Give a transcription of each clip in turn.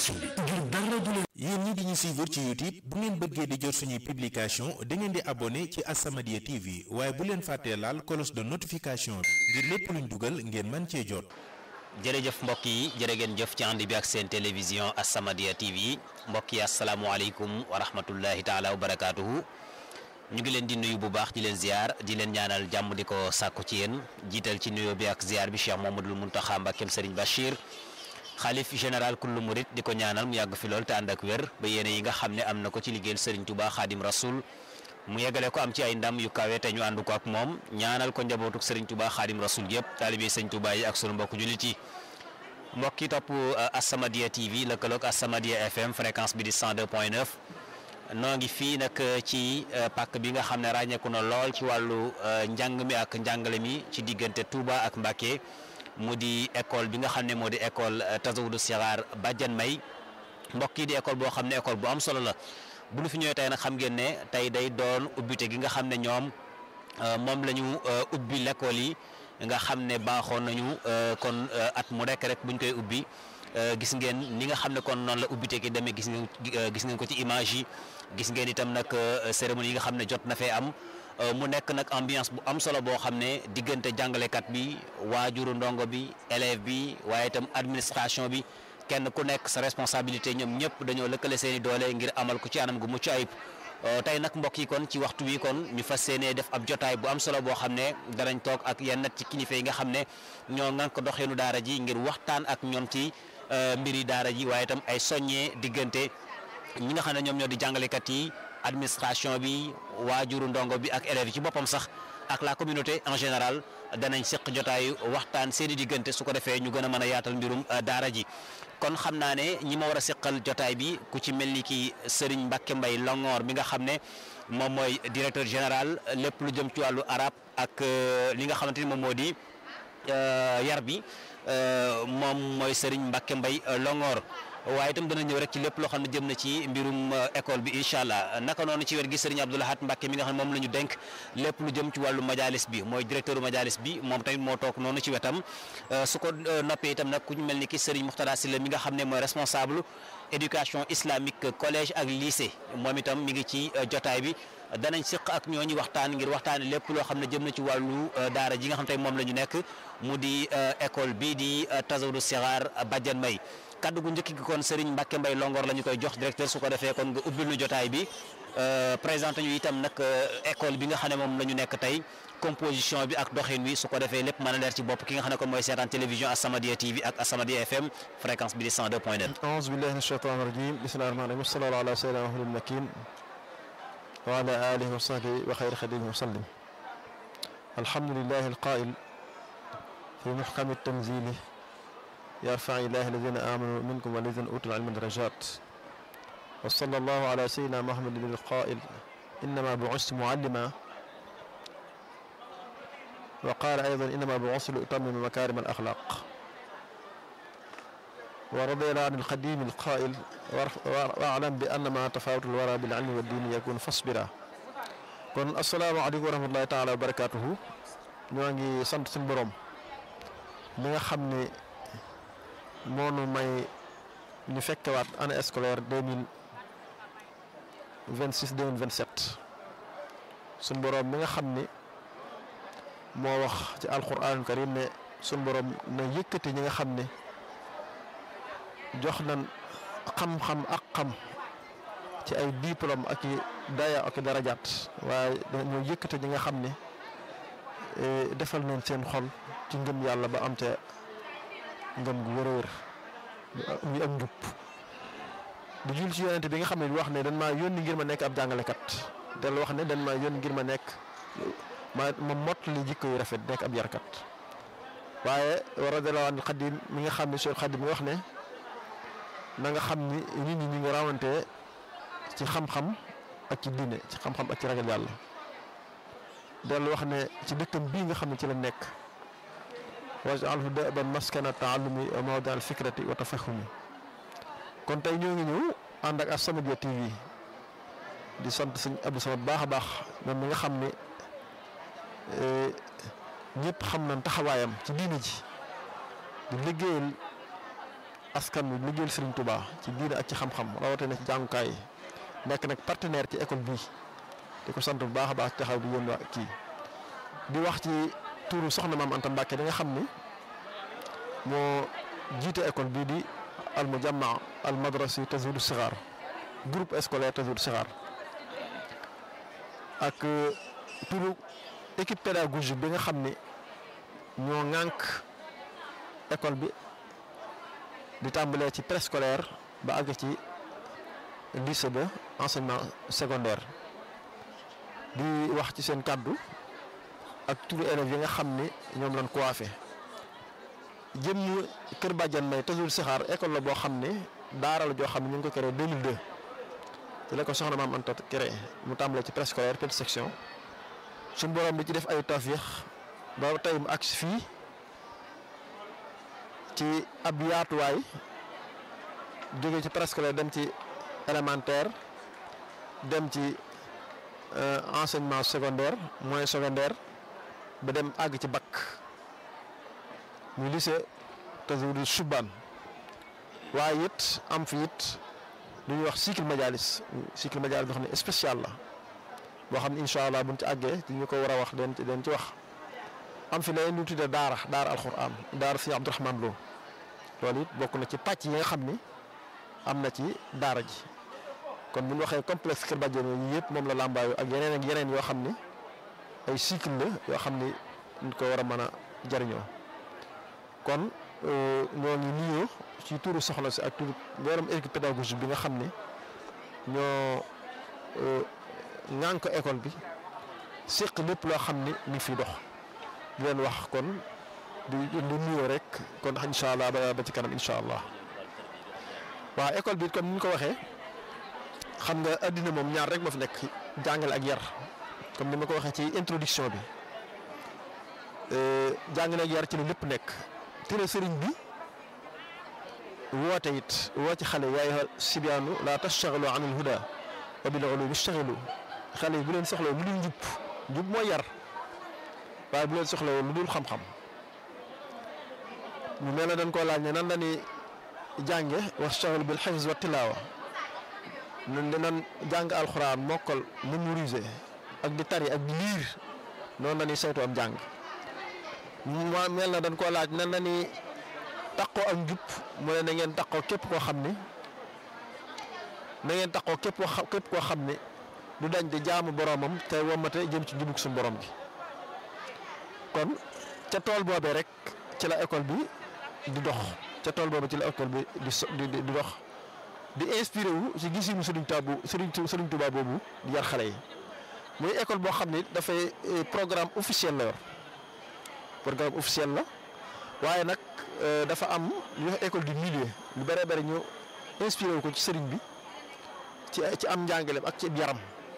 ngir dara du leen yéen ñi di ñu suivre ci YouTube bu ngeen bëggee di jot suñuy publication da ngeen di abonné ci As-Samadiyya TV waaye bu leen fàttee laal cloche de notification bi ngir lépp luñ dugal ngeen mën cee jot jërëjëf mbokk yi jërë ngeen jëf ci ànd bi ak seen télévision As-Samadiyya TV mbokk yi asalaamualeykum wa rahmatullahi taala wa barakaatuhu ñu ngi leen di nuyu bu baax di leen ziar di leen ñaanal jàmm di ko sàkku ci yéen jiital ci nuyoo bi ak ziar bi Cheikh Mamadul Muntaxa Mbàkkeem Serigne Bachir xalif général kullu murit di ko ñaanal mu yàgg fi lool te ànd ak wér ba yéene yi nga xam ne am na ko ci liggéeyal Serigne Touba Xaadim Rasul mu yeggale ko am ci ay ndam yu kawe te ñu ànd ko ak moom ñaanal ko njabootuk Serigne Touba Xaadim Rasul yëpp taalibe Serigne Touba yi ak sunu mbokk jullit yi mbokk yi topp As-Samadiyya TV lëkkaloog As-Samadiyya FM fréquence bi di 102.9 noo ngi fii nag ci pàkk bi nga xam ne ràññeeku na lool ci wàllu njàng mi ak njàngale mi ci diggante Touba ak Mbacké mu di école bi nga xam ne moo di école Tazawudu Sixaar Badiane May mbokk yi di école boo xam ne école bu am solo la bu ñu fi ñëwee tey nag xam ngeen ne tey day doon ubbite gi nga xam ne ñoom moom la ñu ubbi l'école yi nga xam ne baaxoon nañu kon at mu rekk rek buñ koy ubbi gis ngeen ni nga xam ne kon noonu la ubbite gi demee gis ngeen gis ngeen ko ci image yi gis ngeen itam nag cérémonie yi nga xam ne jot na fee am mu nekk nag ambiance bu am solo boo xam ne diggante jàngalekat bi waajuru ndongo bi élève bi waaye itam administration bi kenn ku nekk sa responsabilité ñoom ñëpp dañoo lëkkale seeni doole ngir amal ko ci anam gu mucc ayib tey nag mbokk yi kon ci waxtu wi kon ñu fas yéenee def ab jotaay bu am solo boo xam ne danañ toog ak yenn ci kilifa yi nga xam ne ñoo ngan ko doxeenu daara ji ngir waxtaan ak ñoom ci mbiri daara ji waaye itam ay soññee diggante ñi nga xam ne ñoom ñoo di jàngalekat yi administration bi waajuru ndongo bi ak élèves yi ci boppam sax ak la communauté en général danañ seq jotaayu waxtaan seeni diggante su ko defee ñu gën a mën a yaatal mbirum daara ji kon xam naa ne ñi ma war a seqal jotaay bi ku ci mel ni ki Serigne Mbacke Mbaye Longoor mi nga xam ne moom mooy directeur général lépp lu jëm ci wàllu arab ak li nga xamante ni moom moo di yar bi moom mooy Serigne Mbacke Mbaye Longoor waaye itam dana ñëw rek ci lépp loo xam ne jëm na ci mbirum école bi incha allah naka noonu ci wér gi Serigne Abdou Lahad Mbacke mi nga xam ne moom la ñu dénk lépp lu jëm ci wàllu majalis bi mooy directeur majalis bi moom tamit moo toog noonu ci wetam su ko noppee itam nag ku ñu mel ni ki Serigne Muxtada Silla mi nga xam ne mooy responsable éducation islamique collège ak lycée moom itam mi ngi ci jotaay bi danañ siq ak ñooñu waxtaan ngir waxtaane lépp loo xam ne jëm na ci wàllu daara ji nga xam te moom la ñu nekk mu di école bii di Tazawudu Sixaar Badiane May kaddu gu njëkk gi kon Serigne Mbacke Mbaye Longoor la ñu koy jox directeur su ko defee kon nga ubbil nu jotaay bi présenté ñu itam nag école bi nga xam ne moom la ñu nekk tey composition bi ak doxin wi su ko defee lépp mën a leer ci bopp ki nga xam ne kon mooy seetaan télévision As-Samadiyya TV ak As-Samadiyya FM fréquence bi di 102.9 أعوذ بالله من الشيطان الرجيم بسم الله الرحمن الرحيم والصلاة على سيدنا محمد المكين وعلى آله وصحبه وخير خديمه وسلم الحمد لله القائل في محكم التنزيل يرفع الله الذين آمنوا منكم والذين أوتوا العلم درجات وصلى الله على سيدنا محمد القائل إنما بعثت معلما وقال أيضا إنما بعثت لأتمم مكارم الأخلاق ورضي الله عن القديم القائل واعلم بأن ما تفاوت الورى بالعلم والدين يكون فاصبرا kon asalaamaaleykum wa rahmatullahi taala wa barakaatuhu ñoo ngi sant suñu borom mi nga xam ne moonu may ñu fekkewaat année scolaire deux mille vingt six deux mille vingt sept suñu borom mi nga xam ni moo wax ci alquran karim ne suñu borom na yëkkati ñi nga xam ne jox nañ xam-xam ak xam ci ay diplôme ak i daya ak i darajaat waaye dañoo yëkkati ñi nga xam ne defal nañ seen xol ci ngëm yàlla ba am ca ngëm gu wër a wër muy ak njub di jul ci yonente bi nga xam ne wax ne dañ maa yónni ngir ma nekk ab jàngalekat del wax ne dañ maa yónni ngir ma nekk ma ma mott li jikko yu rafet nekk ab yarkat waaye radiyallahu anil xadim mi nga xam ne Cheikh Xadim mi wax ne na nga xam ni nit ñi ñu ngi rawante ci xam-xam ak ci diine ci xam-xam ak ci ragal yàlla dellu wax ne ci dëkkam bii nga xam ne ci la nekk waj'alhu da'ban maskana ta'allumi wa mawdi'a al-fikrati wa tafahumi kon tey ñoo ngi ñëw ànd ak As-Samadiyya TV di sant sëñ Abdou Samad baax a baax moom mi nga xam ne ñëpp xam nañ taxawaayam ci diine ji di liggéeyal askan wi liggéeyal Serigne Touba ci diine ak ci xam-xam rawatina ci jàngukaay yi nekk nag partenaire ci école bii di ko sant bu baax a baax taxaw di yéen waa kii di wax ci tuuru soxna maam Anta Mbacke di nga xam ni moo jiite école bii di al mujamma al madrasi Tazawudu Sixaar groupe scolaire Tazawudu Sixaar ak turu équipe pédagogique bi nga xam ni ñoo ŋànk école bi di tàmbalee ci préscolaire ba àgg ci lycée ba enseignement secondaire di wax ci seen kàddu ak turu élèves yi nga xam ni ñoom lañ coiffé jëm Kër Badiane may Tazawudu Sixaar école la boo xam ne daara la joo xam ne ñu ngi ko créé 2002 te la ko soxna maam Anta créé mu tàmbalee ci préscolaire petite section suñu borom di ci def ay tawfiix ba tey mu agsi fii ci ab yaatuwaay jóge ci préscolaire dem ci élémentaire dem ci enseignement secondaire moyen secondaire ba dem àgg ci bac muy lycée Tazawudu Subaan waaye it am fi it lu ñuy wax cycle majalis cycle majalis boo xam ne spécial la boo xam ne incha allah buñ ci àggee ci ñu ko war a wax den ci den ci wax am fi leneen lu tuddee daara daara alxuraan daara si Abdourahman Lo loolu it bokk na ci pàcc yi nga xam ni am na ci daara ji kon bu ñu waxee complexe Kër Badiane yi yëpp moom la làmbaayu ak yeneen ak yeneen yoo xam ni ay cycle la yoo xam ni ñu ko war a mën a jariñoo kon ñoo ngi nuyoo ci turu soxla si ak turu borom équipe pédagogique bi nga xam ne ñoo ŋànk école bi séq lépp loo xam ni mi ngi fiy dox di leen wax kon di di nuyoo rek kon incha allah ba ba ci kanam incha allah waaw école bi comme ni ñu ko waxee xam nga addina moom ñaar rek moo fi nekk jàngale ak yar comme ni ma ko waxee ci introduction bi jàngale ak yar ci la lépp nekk tere sëriñ bi woote it woo ci xale yaay sibiyaanu laa tashtaxilu an il huda wa bil ulumi ishtaxilu xale yi bu leen soxla lu dul njub njub mooy yar waaye bu leen soxla lu dul xam-xam ñu mel ne dañ koo laaj ne nan la ni jànge wastaxilu bil xifz wa tilaawa ñun dinañ jàng alxuraan mokkal mémoriser ak di tari ak di liir noonu la ñuy saytu am jàng mu mel na dañ koo laaj nan la ni taqoo ak njub mu ne na ngeen taqoo képp koo xam ni na ngeen taqoo képp koo xam képp koo xam ni du dañ di jaamu boromam te womate jëm ci njubug suñu borom gi kon ca tool boobee rek ci la école bi di dox ca tool boobee ci la école bi di so di di dox di inspiré wu ci gisinu Sëriñ Tuubaa Sëriñ Sëriñ Tuubaa boobu di yar xale yi muy école boo xam ni dafay programme officiel la yor programme officiel la waaye nag dafa am lu wax école du milieu lu bëree bëri ñu inspiré wu ko ci sëriñ bi ci ci am njàngaleem ak ci yaram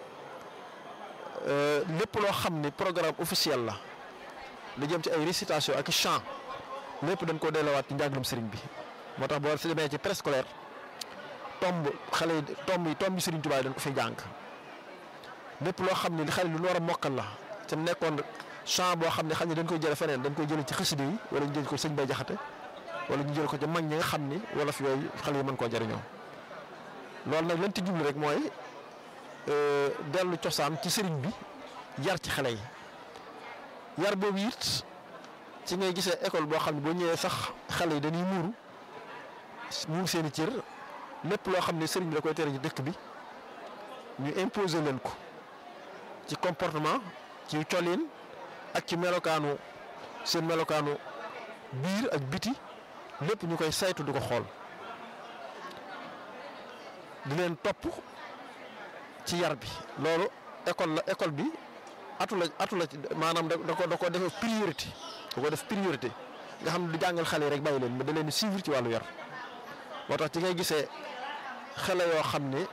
lépp loo xam ni programme officiel la da jëm ci ay récitation ak chant lépp dañ koo delluwaat ci njàngalem sëriñ bi moo tax boo si demee ci préscolaire tomb xale yi tomb yi tomb yi sëriñ Tuubaa dañ ko fay jàng lépp loo xam ni xale lu ñu war a mokkal la te nekkoon chant boo xam ne xam ne dañ koy jële feneen dañ koy jële ci xasida yi wala ñu jël ko sëñ Bay Jaxate wala ñu jël ko ci mag ñi nga xam ni wala fi yooyu xale yi mën koo jëriñoo loolu nag lañ ci jublu rek mooy dellu cosaan ci sëriñ bi yar ci xale yi yar boobu it ci ngay gisee école boo xam ne boo ñëwee sax xale yi dañuy muuru muur seen i cër lépp loo xam ne sëriñ bi da koy tere ci dëkk bi ñu imposer leen ko ci comportement ci colin ak ci melokaanu seen melokaanu biir ak biti lépp ñu koy saytu di ko xool di leen topp ci yar bi loolu école la école bi atu la atu la maanaam da ko da ko def priorité da ko def priorité nga xam ne du jàngal xale yi rek bàyyi leen mais da leen di suivre ci wàllu yar moo tax ci ngay gisee xale yoo xam ne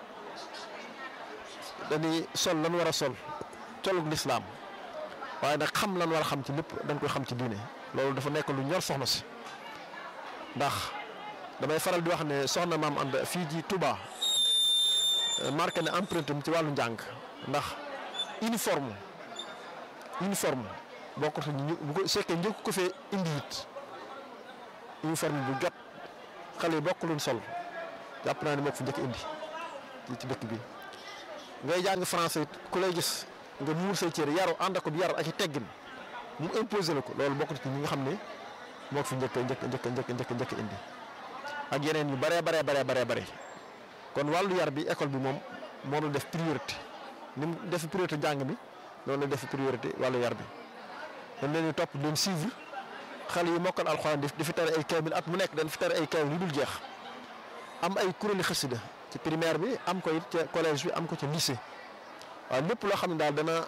dañuy sol lan war a sol colug lislaam waaye nag xam lan war a xam ci lépp dañ koy xam ci diine loolu dafa nekk lu ñor soxna si ndax damay faral di wax ne soxna maam ànd fii ci Touba marqué ne empreinte ci wàllu njàng ndax uniforme uniforme boo ko ñu bu ko sekkee njëkk ko fee indi it uniforme bu jot xale yi bokk luñ sol jàpp naa ne moo ko fi njëkk indi ci dëkk bi ngay jàng français ku lay gis nga muur say cër yaru ànd ak yar ak i teggin mu imposé la ko loolu bokk ci ñi nga xam ne moo ko fi njëkk njëkk njëkk njëkk njëkk njëkk indi ak yeneen yu baree baree baree baree bare kon wàllu yar bi école bi moom moom la def priorité ni mu def priorité jàng bi loolu la def priorité wàllu yar bi dañ leen di topp leen suivre xale yi mokkal alxuraan di fi tere ay kaamil at mu nekk dañ fi tere ay kaamil yu dul jeex am ay kuréeli xasida ci primaire bi am ko it ca collège bi am ko ca lycée waaw lépp loo xam ne daal dana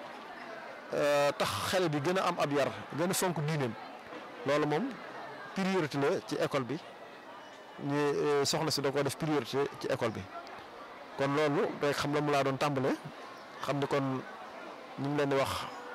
tax xale bi gën a am ab yar gën a fonk diineem loolu moom priorité la ci école bi ñu soxna si da ko def priorité ci école bi kon loolu rek xam la mu laa doon tàmbale xam ne kon ñu ngi leen di wax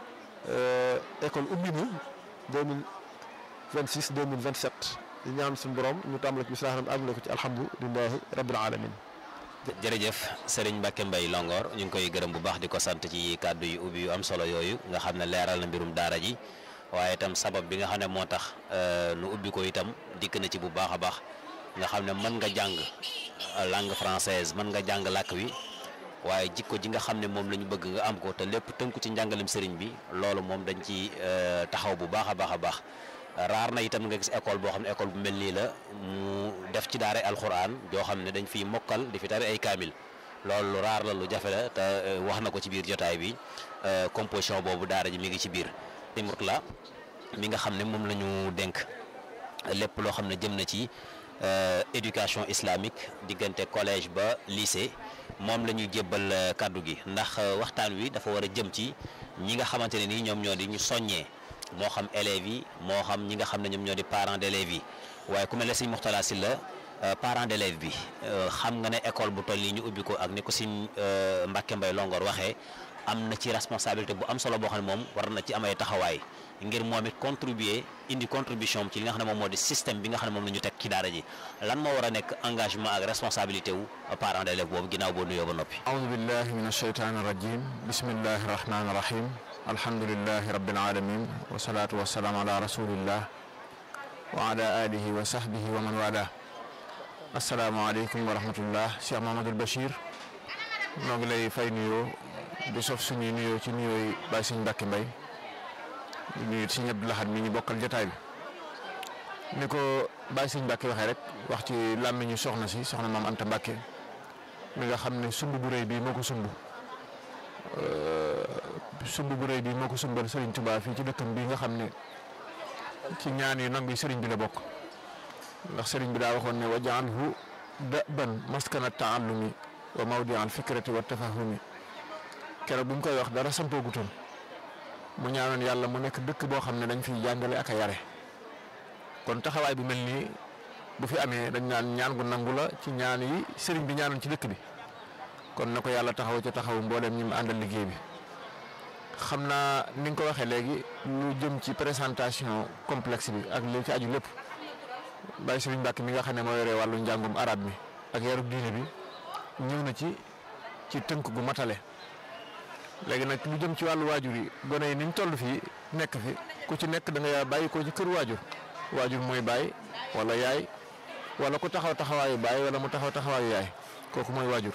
école ubbi na deux mille vingt six deux mille vingt sept di ñaan suñu borom ñu tàmbale ko bisimilah àggale ko ci alhamdulilahi rabbil alamin jërëjëf Serigne Mbacke Mbaye Longoor ñu ngi koy gërëm bu baax di ko sant ci kàddu yu ubbi yu am solo yooyu nga xam ne leeral na mbirum daara ji waaye itam sabab bi nga xam ne moo tax nu ubbi ko itam dikk na ci bu baax a baax nga xam ne mën nga jàng langue française mën nga jàng làkk wi waaye jikko ji nga xam ne moom la ñu bëgg nga am ko te lépp tënku ci njàngalem sëriñ bi loolu moom dañ ci taxaw bu baax a baax a baax raar na itam nga gis école boo xam ne école bu mel nii la mu def ci daara alxuraan joo xam ne dañ fiy mokkal di fi tari ay kaamil loolu lu raar la lu jafe la te wax na ko ci biir jotaay bi composition boobu daara ji mi ngi ci biir timut la mi nga xam ne moom la ñu dénk lépp loo xam ne jëm na ci éducation islamique diggante collège ba lycée moom la ñuy jébbal kàddu gi ndax waxtaan wi dafa war a jëm ci ñi nga xamante ne nii ñoom ñoo di ñu soññee moo xam élèves yi moo xam ñi nga xam ne ñoom ñoo di parents d'élèves yi waaye ku mel ne sëñ Mourtala Sylla parent d'élève bi xam nga ne école bu toll nii ñu ubbi ko ak ni ko sëñ Mbacke Mbaye Longoor waxee am na ci responsabilité bu am solo boo xam ne moom war na ci am ay taxawaay ngir moom it contribuer indi contribution ci li nga xam ne moom moo di système bi nga xam ne moom la ñu teg ci daara ji lan moo war a nekk engagement ak responsabilité wu parent d'élève boobu ginnaaw boo nuyoo ba noppi. aoudu billahi min ashaytaani rajim bismillahi rahmaani rahim alhamdulilahi rabbil alamin wasalaatu wasalaam ala rasulillah wa ala alihi wa sahbihi wa man wala asalaamaaleykum wa rahmatullah Cheikh Mahamadul Bachir noo ngi lay fay nuyoo di sof suñuy nuyoo ci nuyooy Baye Sëñ Mbacke Mbaye di nuyu Sëñ Abdou Lahad mi ñu bokkal jotaay bi ni ko Baye Sëñ Mbacke waxee rek wax ci làmmiñu soxna si soxna maam Anta Mbacke mi nga xam ne sumb bu rëy bii moo ko sumb sumb bu rëy bii moo ko sumbal Serigne Touba fii ci dëkkam bii nga xam ne ci ñaan yu nangu Serigne bi la bokk ndax Serigne bi daa waxoon ne wajaalhu daban maskana taallumi wa mawdi al fikrati wa tafahumi keroog bu ñu koy wax dara sampoogutoon mu ñaanoon yàlla mu nekk dëkk boo xam ne dañ fiy jàngale ak a yare kon taxawaay bu mel nii bu fi amee dañ naan ñaan gu nangu la ci ñaan yi Serigne bi ñaanoon ci dëkk bi kon na ko yàlla taxaw ca taxaw mbooleem ñi mu àndal liggéey bi xam naa ni nga ko waxee léegi lu jëm ci présentation complexe bi ak li ci aju lépp Baye Serigne Mbacke mi nga xam ne moo yore wàllu njàngum arab mi ak yarub diine bi ñëw na ci ci tënk gu matale léegi nag lu jëm ci wàllu waajur yi gone yi niñ toll fii nekk fi ku ci nekk da nga bàyyi ko ci kër waajur waajur mooy baay wala yaay wala ku taxaw taxawaayu baay wala mu taxaw taxawaayu yaay kooku mooy waajur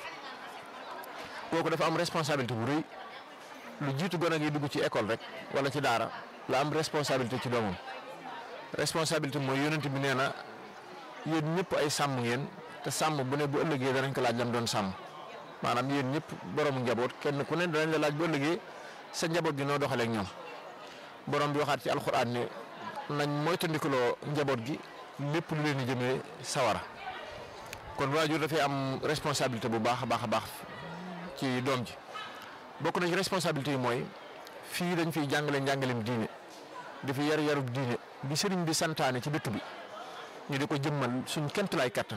kooku dafa am responsabilité bu rëy lu jiitu gone gi dugg ci école rek wala ci daara la am responsabilité ci doomam responsabilité mooy yonent bi nee na yéen ñëpp ay sàmm ngeen te sàmm bu ne bu ëllëgee danañ ko laaj lam doon sàmm maanaam yéen ñëpp boroomu njaboot kenn ku ne danañ la laaj bu ëllëgee sa njaboot gi noo doxalee ak ñoom borom bi waxaat ci alxuraan ne nañ moytandikuloo njaboot gi lépp lu leen di jëmee sawara kon waajur dafay am responsabilité bu baax a baax a baax ci doom ji bokk na ci responsabilité yi mooy fii dañ fiy jàngale njàngaleem diine di fi yar yarub diine bi sëriñ bi santaane ci dëkk bi ñu di ko jëmmal suñ kent lay kattan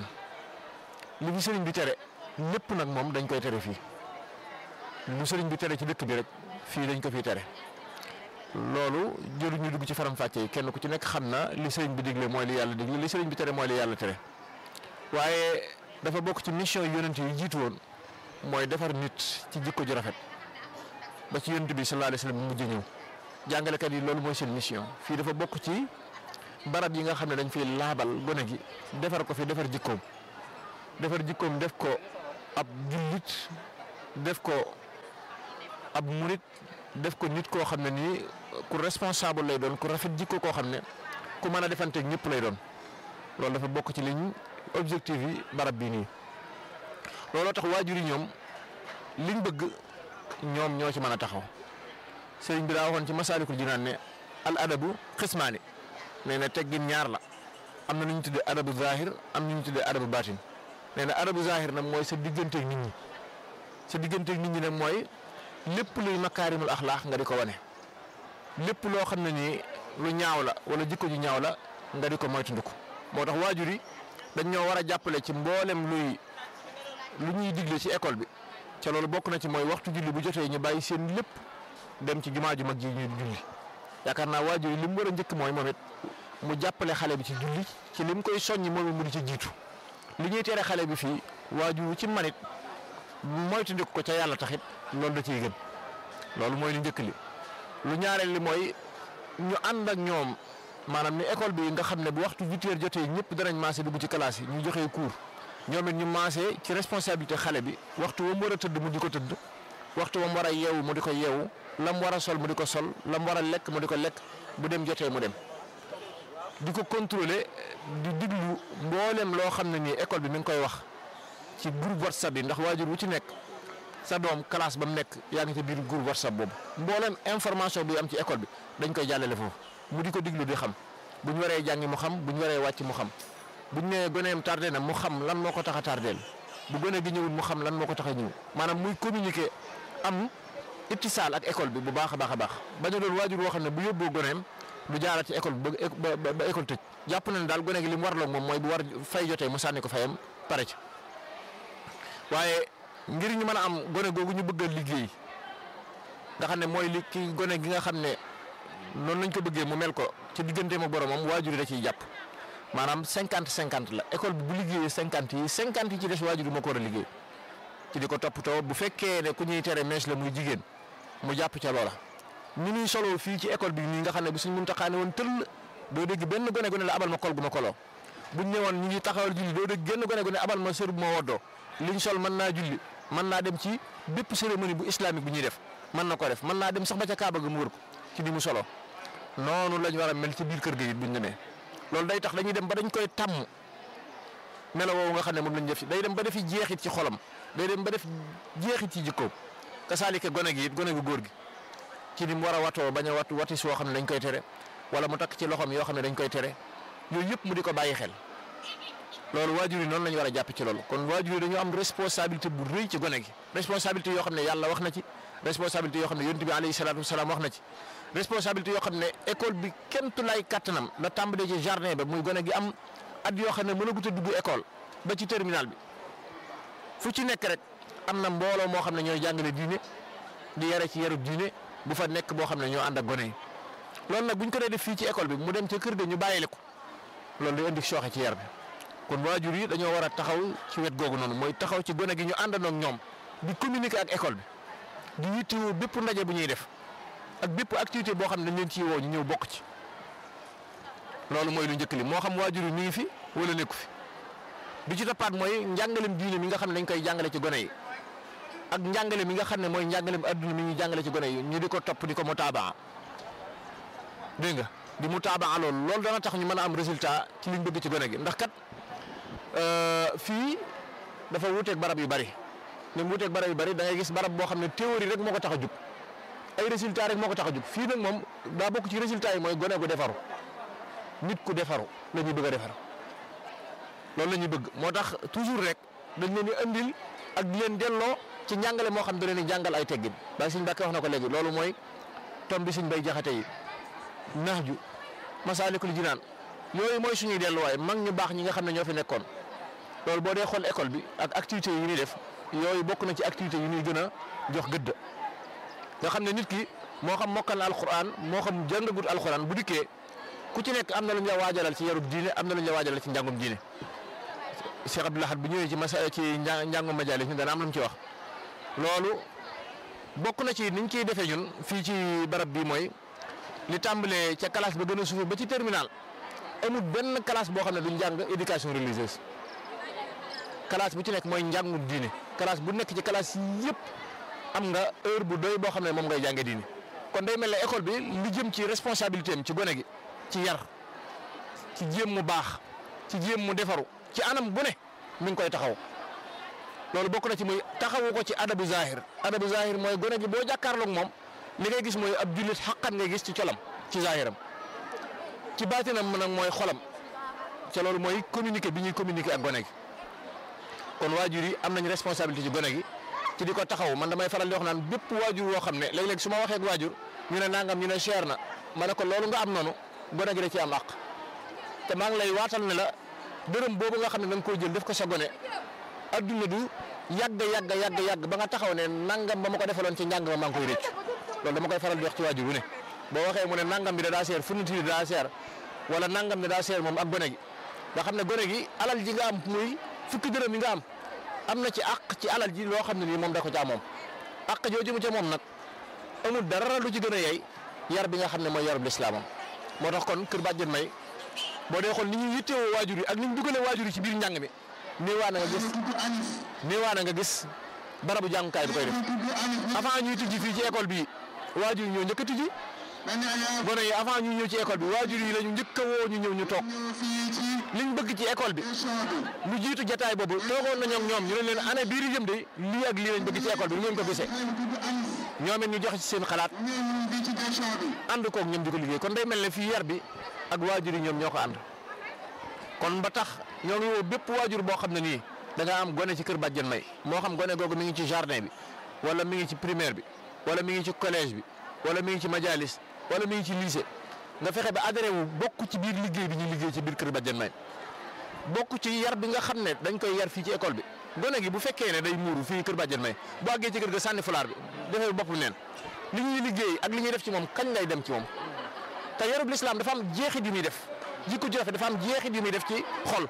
li fi sëriñ bi tere lépp nag moom dañ koy tere fii lu sëriñ bi tere ci dëkk bi rek fii dañ ko fiy tere loolu jëru ñu dugg ci faram-fàcce yi kenn ku ci nekk xam na li sëriñ bi digle mooy li yàlla digle li sëriñ bi tere mooy li yàlla tere waaye dafa bokk ci mission yonent yi jiitu woon mooy defar nit ci jikko ju rafet ba ci yonent bi sallallahu alayhi wasallam mu mujj ñëw jàngalekat yi loolu mooy seen mission fii dafa bokk ci barab yi nga xam ne dañ fiy laabal gone gi defar ko fi defar jikkoom defar jikkoom def ko ab jullit def ko ab murit def ko nit koo xam ne nii ku responsable lay doon ku rafet jikko koo xam ne ku mën a defanteeg ñëpp lay doon loolu dafa bokk ci liñ objectif yi barab bii nii looloo tax waajur yi ñoom liñ bëgg ñoom ñoo ci mën a taxaw sëriñ bi daa waxoon ci masaalikul jinaan ne al adabu xismaani nee na teggin ñaar la am na nu ñu tuddee adabu zahir am na ñu tuddee adabu baatin nee na adabu zahir nag mooy sa digganteeg nit ñi sa digganteeg nit ñi nag mooy lépp luy makaarimul axlaax nga di ko wane lépp loo xam ne nii lu ñaaw la wala jikko ju ñaaw la nga di ko moytandiku moo tax waajur yi dañ ñoo war a jàppale ci mboolem luy lu ñuy digle ci école bi ca loolu bokk na ci mooy waxtu julli bu jotee ñu bàyyi seen lépp dem ci jumaa ju mag ji ñu julli yaakaar naa waajur yi li mu war a njëkk mooy moom it mu jàppale xale bi ci julli ci li mu koy soññi moom it mu di ci jiitu li ñuy tere xale bi fii waajur ci manit moytandiku ko ca yàlla taxit loolu da ciy gën loolu mooy lu njëkk li lu ñaareel li mooy ñu ànd ak ñoom maanaam ni école bi nga xam ne bu waxtu huit heures jotee ñëpp danañ maase dugg ci classe yi ñu joxee cours ñoom it ñu maase ci responsabilité xale bi waxtu wa mu war a tëdd mu di ko tëdd waxtu wa mu war a yeewu mu di ko yeewu la mu war a sol mu di ko sol la mu war a lekk mu di ko lekk bu dem jotee mu dem di ko contrôler di diglu mboolem loo xam ne nii école bi mi ngi koy wax ci groupe whatsapp yi ndax waajur wu ci nekk sa doom classe ba mu nekk yaa ngi ci biir groupe whatsapp boobu mboolem information bi am ci école bi dañ koy jàllale foofu mu di ko diglu di xam bu ñu waree jàngi mu xam bu ñu waree wàcc mu xam bu ñu nee goneem tardé na mu xam lan moo ko tax a tardeel bu gone gi ñëwul mu xam lan moo ko tax a ñëw maanaam muy communiquer am ittisaal ak école bi bu baax a baax a baax bañ a doon waajur woo xam ne bu yóbboo goneem du jaaraat ci école bi ba ba ba école tëj jàpp na ne daal gone gi li mu warloog moom mooy bu war fay jotee mu sànni ko fayam pare ci waaye ngir ñu mën a am gone googu ñu bëgg a liggéey nga xam ne mooy li ki gone gi nga xam ne noonu lañ ko bëggee mu mel ko ci digganteem ak boromam waajur yi da ciy jàpp maanaam cinquante cinquante la école bi bu liggéeyee cinquante yi cinquante yi ci des waajur yi moo ko war a liggéey ci di ko toppatoo bu fekkee ne ku ñuy tere mees la muy jigéen mu jàpp ca loola. ni ñuy solo fii ci école bi nii nga xam ne bi suñ mun taxaane woon tëll doo dégg benn gone gone la abal ma kol gu ma koloo buñ ñëwoon ñu ngi taxawal julli doo dégg genn gone gone abal ma sër bu ma woddoo liñ sol mën naa julli mën naa dem ci bépp cérémonie bu islamique bu ñuy def mën na ko def mën naa dem sax ba ca Kaaba ga mu wër ko ci ni mu solo noonu lañ war a mel ci biir kër ga it buñ demee loolu day tax dañuy dem ba dañ koy tàmm melo woowu nga xam ne moom lañ def day dem ba defi jeexit ci xolam day dem ba def jeexit ci jikkoom kasaalike gone gi it gone gu góor gi ci ni mu war a watoo bañ a wat watis woo xam ne dañ koy tere wala mu takk ci loxoom yoo xam ne dañ koy tere yooyu yëpp mu di ko bàyyi xel loolu waajur yi noonu la ñu war a jàpp ci loolu kon waajur yi dañu am responsabilité bu rëy ci gone gi responsabilité yoo xam ne yàlla wax na ci responsabilité yoo xam ne yonent bi alayhi salaatu wasalaam wax na ci responsabilité yoo xam ne école bi kenn tu lay kattanam la tàmbalee ci jardin ba muy gone gi am at yoo xam ne mën a gut a dugg école ba ci terminal bi fu ci nekk rek am na mbooloo moo xam ne ñooy jàngale diine di yare ci yarub diine bu fa nekk boo xam ne ñoo ànd ak gone yi loolu nag bu ñu ko dee def fii ci école bi mu dem ca kër ga ñu bàyyile ko loolu day indi sooxe ci yar bi kon waajur yi dañoo war a taxaw ci wet googu noonu mooy taxaw ci gone gi ñu àndandoo ak ñoom di communiquer ak école bi di yittewoo bépp ndaje bu ñuy def ak bépp activité boo xam ne dañ leen ciy woo ñu ñëw bokk ci loolu mooy lu njëkk li moo xam waajur yi mi ngi fi wala nekku fi bi ci toppaat mooy njàngalem diine mi nga xam ne dañ koy jàngale ci gone yi ak njàngale mi nga xam ne mooy njàngalem adduna mi ñuy jàngale ci gone yi ñu di ko topp di ko mutaabaa dégg nga di mutaabaa loolu loolu dana tax ñu mën a am résultat ci liñ bëgg ci gone gi ndax kat fii dafa wuuteeg barab yu bari ni mu wuuteeg barab yu bari da ngay gis barab boo xam ne théorie rek moo ko tax a jug ay résultat rek moo ko tax a jug fii nag moom daa bokk ci résultat yi mooy gone gu defaru nit ku defaru la ñuy bëgg a defar loolu la ñuy bëgg moo tax toujours rek dañ leen di andil ak di leen delloo ci njàngale moo xam da leen di jàngal ay teggin ba Sëñ Mbàkke wax na ko léegi loolu mooy tom bi Sëñ Bay Jaxate yi nax ju masaalikul jinaan yooyu mooy suñuy delluwaay mag ñu baax ñi nga xam ne ñoo fi nekkoon loolu boo dee xool école bi ak activités yi ñuy def yooyu bokk na ci activités yi ñuy gën a jox gëdd nga xam ne nit ki moo xam mokkal na alxuraan moo xam jàngagut alxuraan bu dikkee ku ci nekk am na lu ñu la waajalal ci yarub diine am na lu ñu la waajalal ci njàngum diine Cheikh Abdoul Ahad bu ñëwee ci masa ci njàngum majalis ni dana am lu mu ci wax loolu bokk na ci niñ ciy defee ñun fii ci barab bi mooy li tàmbalee ca classe ba gën a suufee ba ci terminal amul benn classe boo xam ne duñ jàng éducation religieuse classe bu ci nekk mooy njàngu diine classe bu nekk ci classe yi yëpp am nga heure bu doy boo xam ne moom ngay jànge diine kon day mel ne école bi li jëm ci responsabilité am ci gone gi ci yar ci jéem mu baax ci jéem mu defaru ci anam bu ne mi ngi koy taxaw loolu bokk na ci muy taxawu ko ci adabu zahir adabu zahir mooy gone gi boo jàkkaarloog moom li ngay gis mooy ab jullit xaqan ngay gis ci colam ci zahiram ci baatinam nag mooy xolam ca loolu mooy communiquer bi ñuy communiquer ak gone gi kon waajur yi am nañ responsabilité ci gone gi ci di ko taxaw man damay faral di wax naan bépp waajur woo xam ne léeg-léeg su ma waxee ak waajur ñu ne nangam ñu ne cher na ma ne ko loolu nga am noonu gone gi da ci am àq te maa ngi lay waatal ne la dërëm boobu nga xam ne da nga koy jël def ko sa gone adduna du yàgg yàgg yàgg yàgg ba nga taxaw ne nangam ba ma ko defaloon ci njàng ma maa ngi koy rëcc loolu dama koy faral di wax ci waajur wu ne boo waxee mu ne nangam bi da daa seer fourniture bi daa seer wala nangam bi daa seer moom ak gone gi nga xam ne gone gi alal ji nga am muy fukki dërëm yi nga am am na ci àq ci alal ji loo xam ne nii moom da ko caa moom àq jooju mu ca moom nag amul dara lu ci gën a yey yar bi nga xam ne mooy yarub lislaamam moo tax kon kër bàjjen may boo dee xool ni ñuy yittewoo waajur yi ak ni ñu dugalee waajur yi ci biir njàng mi néewaa na nga gis néewaa na nga gis barabu jàngukaay bi koy def avant ñuy tijji fii ci école bi waajur yi ñoo njëkk a tijji gone yi avant ñuy ñëw ci école bi waajur yi la ñu njëkk a woo ñu ñëw ñu toog liñ bëgg ci école bi lu jiitu jataay boobu toogoon nañoo ak ñoom ñu ne leen année bii di jëm de lii ak lii lañ bëgg ci école bi ngeen ko gisee ñoom it ñu joxe ci seen xalaat ànd koog ñoom di ko liggéey kon day mel ne fii yar bi ak waajur yi ñoom ñoo ko ànd kon ba tax ñoo ngi woo bépp waajur boo xam ne nii da nga am gone ci kër bàjjen may moo xam gone googu mi ngi ci jardin bi wala mi ngi ci primaire bi wala mi ngi ci collège bi wala mi ngi ci majalis wala mi ngi ci lycée nga fexe ba adhéré wu bokk ci biir liggéey bi ñuy liggéey ci biir kër bàjjen may bokk ci yar bi nga xam ne dañ koy yar fii ci école bi gone gi bu fekkee ne day muuru fii kër bàjjen may bu àggee ci kër ga sànni fulaar bi defee bopp neen li ñuy liggéey ak li ñuy def ci moom kañ lay dem ci moom te yarub lislaam dafa am jeexit yu muy def jikko ju rafet dafa am jeexit yu muy def ci xol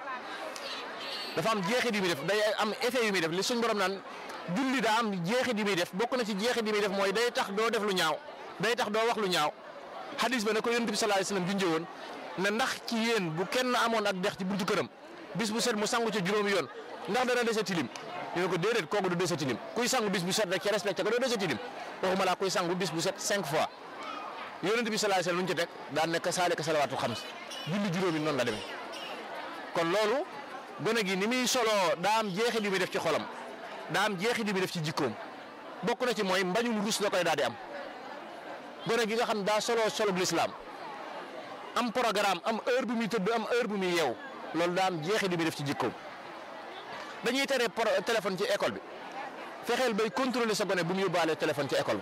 dafa am jeexit yu muy def day am effet yu muy def li suñ borom naan julli daa am jeexit yu muy def bokk na ci jeexit yu muy def mooy day tax doo def lu ñaaw day tax doo wax lu ñaaw hadis ba ne ko yonent bi sallallahu alayhi wasallam junjee woon ne ndax ci yéen bu kenn amoon ak dex ci buntu këram bis bu set mu sangu ca juróomi yoon ndax dana dese tilim ñu ne ko déedéet kooku du dese tilim kuy sangu bis bu set rek ci respecté ko doo dese tilim waxuma laa kuy sangu bis bu set cinq fois yonent bi sallallahu alayhi wasallam lu ñu ci teg daan nekk saalika salawaatul xams julli juróomi noonu la demee kon loolu gone gi ni muy soloo daa am jeexit yu muy def ci xolam daa am jeexit yu muy def ci jikkoom bokk na ci mooy mbañum rus la koy daal di am gone gi nga xam daa soloo solub lislaam am programme am heure bu muy tëdd am heure bu muy yeew loolu daa am jeexit yu muy def ci jikkoom dañuy tere téléphone ci école bi fexeel bay contrôler sa gone bu mu yóbbaale téléphone ci école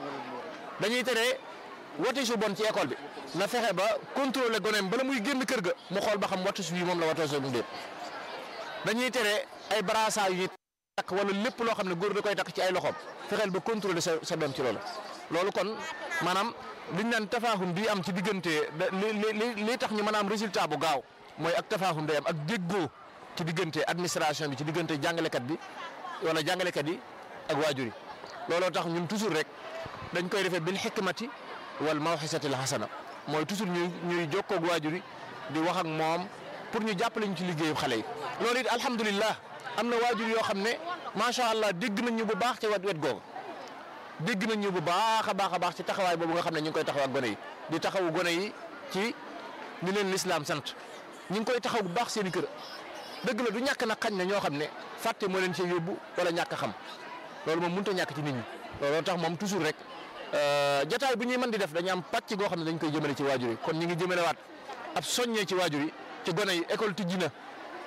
bi dañuy tere wati su bon ci école bi na fexe ba contrôler goneem bala muy génn kër ga mu xool ba xam wati su yi moom la watoo mu déet dañuy tere ay brassard yu ñuy takk wala lépp loo xam ne góor da koy takk ci ay loxoom fexeel ba contrôler sa sa doom ci loolu loolu kon maanaam liñ naan tafaahum bi am ci diggante li li li tax ñu mën a am résultat bu gaaw mooy ak tafaahum day am ak déggoo ci diggante administration bi ci diggante jàngalekat bi wala jàngalekat yi ak waajur yi looloo tax ñun toujours rek dañ koy defee bil xikmati wal mawxisatil hasana mooy toujours ñuy ñuy jokkoo ak waajur yi di wax ak moom pour ñu jàppale ñu ci liggéeyu xale yi. loolu it alhamdulilah am na waajur yoo xam ne macha allah dégg nañ ñu bu baax ci wet wet googu dégg nañ ñu bu baax a baax a baax ci taxawaay boobu nga xam ne ñu ngi koy taxaw ak gone yi di taxawu gone yi ci ni leen lislaam sant ñu ngi koy taxaw bu baax seen i kër dëgg la du ñàkk nag xañ na ñoo xam ne fàtte moo leen cee yóbbu wala ñàkk a xam loolu moom mënut a ñàkk ci nit ñi looloo tax moom toujours rek jataay bu ñuy mën di def dañu am pàcc goo xam ne dañ koy jëmale ci waajur yi kon ñu ngi jëmalewaat ab soññee ci waajur yi ci gone yi école tijji na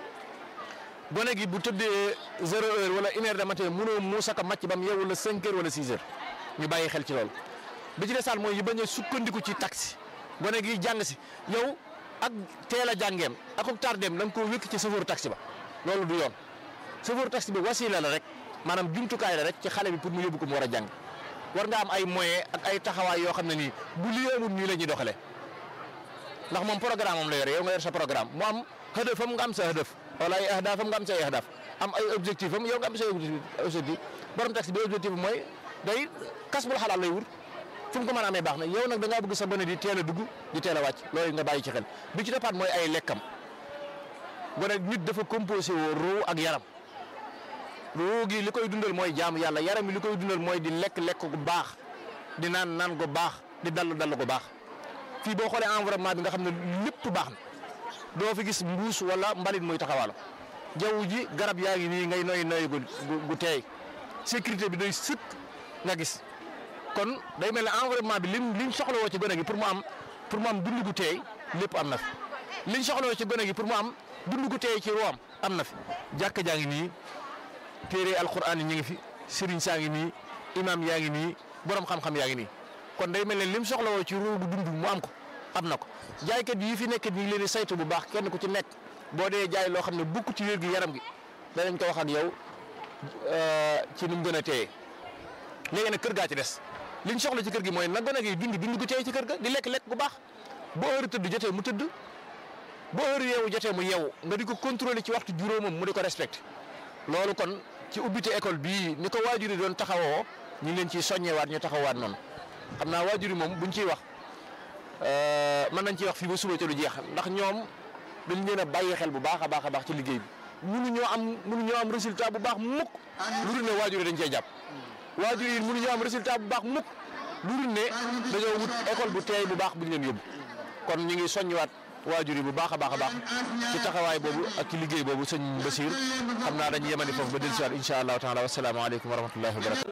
gone gi bu tëddee zéro heure wala une heure de matin mënoo muusa ka màcc ba mu yeewu la cinq heures wala six heures ñu bàyyi xel ci loolu bi ci desaal mooy yi bañ a sukkandiku ci taxi gone gi jàng si yow ak teel a jàngeem ak ak tardeem da nga koo wékk ci chauffeur taxi ba loolu du yoon chauffeur taxi bi wasila la rek maanaam jumtukaay la rek ci xale bi pour mu yóbbu ko mu war a jàng war nga am ay moyens ak ay taxawaay yoo xam ne nii bu lii amul nii la ñuy doxalee ndax moom programme am la yore yow nga yor sa programme mu am hëdëfam nga am sa hëdëf wala ay ahdaafam nga am say ahdaaf am ay objectif am yow nga am say objectif borom taxi bi objectif bi mooy day kas bul xalaat lay wut fu mu ko mën a amee baax na yow nag da ngaa bëgg sa gone di teel a dugg di teel a wàcc loolu nga bàyyi ci xel bi ci defaat mooy ay lekkam gone nit dafa composé woo ruu ak yaram ruu gi li koy dundal mooy jaamu yàlla yaram yi li koy dundal mooy di lekk lekk gu baax di naan naan gu baax di dallu dallu gu baax fii boo xoolee environnement bi nga xam ne lépp baax na doo fi gis mbuus wala mbalit muy taxawaalo jaww ji garab yaa ngi nii ngay noy noy gu gu teey sécurité bi doy sëkk nga gis kon day mel ne environnement bi lim liñ soxlawoo ci gone gi pour mu am pour mu am dund gu teey lépp am na fi liñ soxlawoo ci gone gi pour mu am dund gu teey ci ruwaam am na fi jàkka jaa ngi nii téere alquran yi ñu ngi fi sëriñ saa ngi nii imam yaa ngi nii borom xam-xam yaa ngi nii kon day mel ne lim soxlawoo ci ruu gu dund mu am ko am na ko jaaykat yi fi nekk ñu ngi leen di saytu bu baax kenn ku ci nekk boo dee jaay loo xam ne bukk ci wér gi yaram gi danañ ko wax ak yow ci nu mu gën a téye léegi nag kër gaa ci des liñ soxla ci kër gi mooy na gone gi dund dund gu téye ci kër ga di lekk lekk gu baax boo heure tëdd jotee mu tëdd boo heure yeewu jotee mu yeewu nga di ko contrôler ci waxtu juróomam mu di ko respecté loolu kon ci ubbite école bii ni ko waajur yi doon taxawoo ñu ngi leen ciy soññewaat ñu taxawaat noonu xam naa waajur yi moom buñ ciy wax mën nañ ciy wax fii ba suba ca lu jeex ndax ñoom dañ leen a bàyyi xel bu baax a baax a baax ci liggéey bi mënuñoo am mënuñoo am résultat bu baax mukk lu dul ne waajur yi dañ cee jàpp waajur yi mënuñoo am résultat bu baax mukk lu dul ne dañoo wut école bu teey bu baax bu ñu leen yóbbu kon ñu ngi soññiwaat waajur yi bu baax a baax a baax ci taxawaay boobu ak ci liggéey boobu sëñ Basiir xam naa dañuy yemani foofu ba dellusiwaat incha allahu taala wasalaamaaleykum wa rahmatullahi wa barakatu